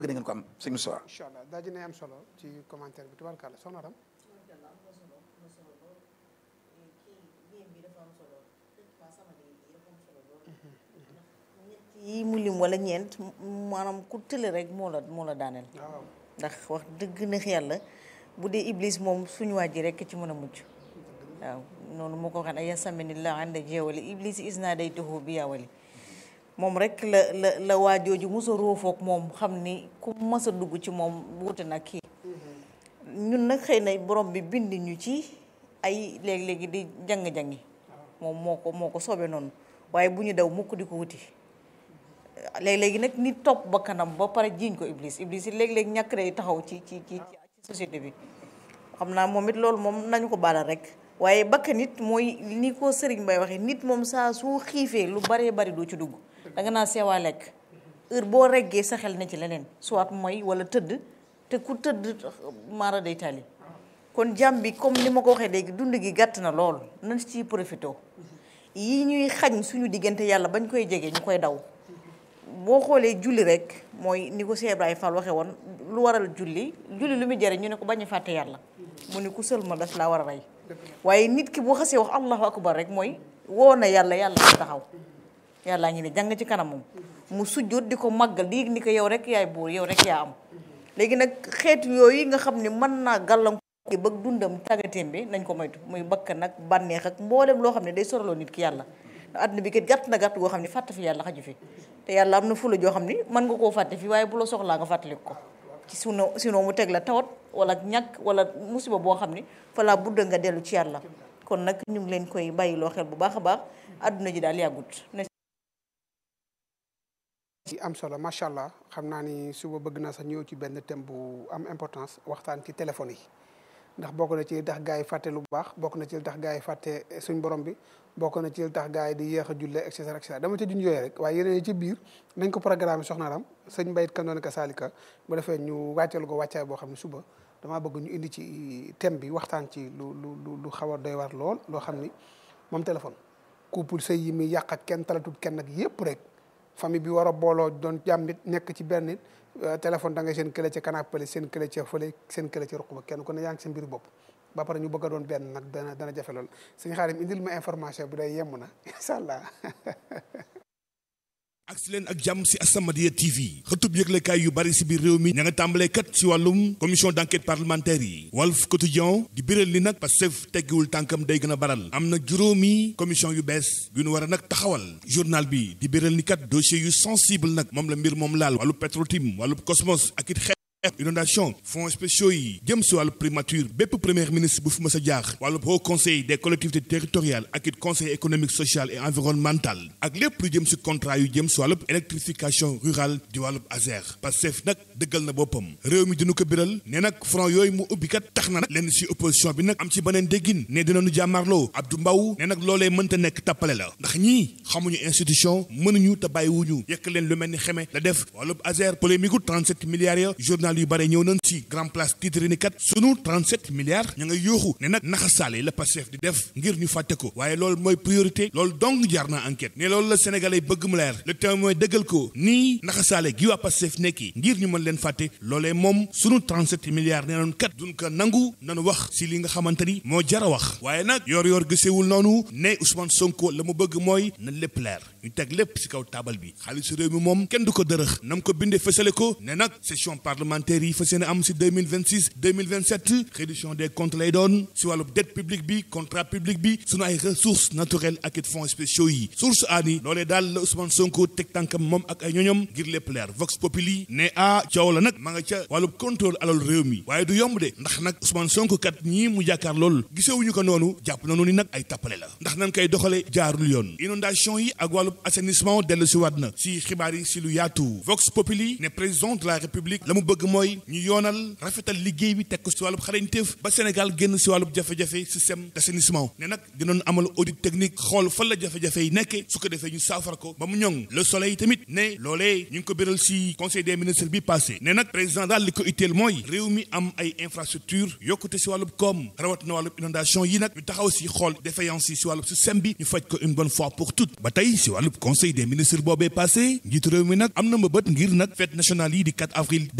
bëgg ngeen ko am sëñ Moussa incha allah daa dina am solo ci commentaire bi tubaarkàlla soxna Aram yi mu lim wala ñeent maanaam ku tële rek moo la moo la daaneel waaw ndax wax dëgg neex yàlla bu dee iblis moom suñu waa ji rek ci mën a mujj waaw noonu moo ko waxee ne yasaminillah ànd jeewali iblis is naa day tuxu bi yaawali moom rek la la la waa jooju mos a róofoog moom xam ni ku mas a dugg ci moom wuute nag kii ñun nag xëy na borom bi bind ñu ci ay léegi-léegi di jàng-jangi moom moo ko moo ko soobee noonu waaye bu ñu daw mukk di ko wuti léeg-léegi nag nit topp ba kanam ba pare jiiñ ko iblis iblis yi léeg-léeg ñàkk day taxaw ci ci ci ci société bi xam naa moom it loolu moom nañu ko baalal rek waaye bakka nit mooy ni ko sëriñ Bay waxee nit moom saa su xiifee lu baree bari doo ci dugg da nga naa seewaa lekk heure boo reggee sa xel na ci leneen soit mooy wala tëdd te ku tëdd maara day tali kon jàmm bi comme ni ma ko waxee léegi dund gi gàtt na lool nañ ciy profité yi ñuy xañ suñu diggante yàlla bañ koy jege ñu koy daw boo xoolee julli rek mooy ni ko Cheikh Ibrahima Fall waxee woon lu waral julli julli lu muy jëriñ ñu ne ko bañ a fàtte yàlla mu ni ku sël ma daf laa war a rey waaye nit ki boo xasee wax allahu akbar rek mooy woo na yàlla yàlla nga taxaw yàllaa ngi ne jàng ci kanamam mu sujjóot di ko màggal di ni ko yow rek yaay buur yow rek yaa am léegi nag xeetu yooyu nga xam ne mën naa gàllankoor bëgg dundam tàggateem bi nañ ko moytu muy bakkan nag bànneex ak mboolem loo xam ne day soraloo nit ki yàlla àdduna bi kat gàtt na gàtt goo xam ne fàtte fi yàlla xaju fi te yàlla am na fula joo xam ni mën nga koo fàtte fi waaye bu la soxlaa nga fàttaliku ko ci sino sinon mu teg la tawat wala ñàkk wala musiba boo xam ni fa laa budda nga dellu ci yàlla kon nag ñu ngi leen koy bàyyiloo xel bu baax a baax àdduna ji daal yàggut ci am solo macha allah xam naa ni suba bëgg naa sax ñëw ci benn thème bu am importance waxtaan ci téléphone yi ndax bokk na ci li tax gars yi fàtte lu baax bokk na ci li tax gars yi fàtte suñ borom bi bokk na ci li tax gars yi di yéex a julle et cetera et cetera dama ca junj yooyu rek waaye yeneen yi ci biir nañ ko programme soxna Aram sëñ Mbayit kan doon ka Salika bu defee ñu wàcceel ko wàccaay boo xam ne suba damaa bëgg ñu indi ci thème bi waxtaan ci lu lu lu xaw a doy war lool loo xam ni moom téléphone couple sëy yi muy yàq ak kenn talatut kenn ak yépp rek famille bi war a booloo doon jàmm nit nekk ci benn nit téléphone da ngay seen kële ca canapé seen kële ca fële seen kële ca ruq ba kenn ku ne yaa ngi seen mbiru bopp ba pare ñu bëgg a doon benn nag dana dana jafe lool suñu xaarim indil ma information bi day yemm na incha allah agsi leen ak jàmm si As-Samadiyya TV xëtub yëglekaay yu bari si biir réew mi ña nga tàmbalee kat si wàllum commission d'enquête parlementaire yi Walf Quotidien di biral li nag Pastef teggiwul tànkam day gën a baral am na juróomi commission yu bees yu nu war a nag taxawal journal bi di biral ni kat dossier yu sensible nag moom la mbir moom laal wàllu Petrotim wàllu Cosmos ak it xeet inondation fonds spéciaux yi jëm si wàllu primature bépp premier ministre bu fi mës a jaax wàllu haut conseil des collectivités territoriales ak it conseil économique social et environnemental ak lépp lu jëm si contrat yu jëm si wàllu électrification rurale di wàllu ASER Pastef nag dëggal na boppam réew mi dina ko biral ne nag front yooyu mu ubbi kat tax na nag lenn si opposition bi nag am ci beneen déggin ne dinañu jàmmarloo Abdou Mbow ne nag loolee mënta nekk tappale la ndax ñii xamuñu institution mënuñu te bàyyiwuñu yekk leen lu mel ni xeme la def wàllu ASER polémique 37 milliards ya journal yu bare ñëw nañ ci grand place titre ni kat sunu 37 milliards ña nga yooxu ne nag naxasaale la Pastef di def ngir ñu fàtte ko waaye loolu mooy priorité loolu dong jar na enquête ne loolu la sénégalais bëgg mu leer le temps mooy dëggal ko nii naxasaale gi waa Pastef nekki ngir ñu mën leen fàtte loolee moom sunu 37 milliards nee noon kat duñ ko nangu nanu wax si li nga xamante ni moo jar a wax waaye nag yor yor gisewul noonu ne Ousmane Sonko la mu bëgg mooy na lépp leer ñu teg lépp si kaw taabal bi xaalisu réew mi moom kenn du ko dërëx nam ko bindee fësale ko ne nag session parlementaire yi fas yéene am si 2026 2027 réduction des comptes lay doon si wàllu dette publique bi contrat public bi sunu ay ressources naturelles ak it fonds spéciaux yi source aani loolee daal la Ousmane Sonko teg tànkam moom ak ay ñoñom ngir lépp leer Vox Populi ne ah coow la nag ma nga ca wàllu contrôle alal réew mi waaye du yomb de ndax nag Ousmane Sonko kat ñii mu jàkkaar lool gisewuñu ko noonu jàpp nañu ni nag ay tappale la ndax nan koy doxale jaarul yoon inondation yi ak wàllu assainissement dellu si waat na si xibaar yi si lu yaatu Vox Populi ne président de la République la mu bëgg mooy ñu yoonal rafetal liggéey bi teg ko si wàllub xarañteef ba Sénégal génn si wàllub jafe-jafe système d'assainissement ne nag dinañ amal audit technique xool fan la jafe-jafe yi nekkee su ko defee ñu saafara ko ba mu ñoŋ le soleil tamit ne loolee ñu ngi ko biral si conseil des ministres bi passé ne nag président daal li ko itteel mooy réew mi am ay infrastructure yokkute si wàllub koom rawat na wàllub inondation yi nag ñu taxaw si xool défaillance yi si wàllub système bi ñu faj ko une bonne fois pour toutes ba tey si wàllub conseil des ministres boobee passé njiitu réew mi nag am na mbëbët ngir nag fête nationale yi di 4 avril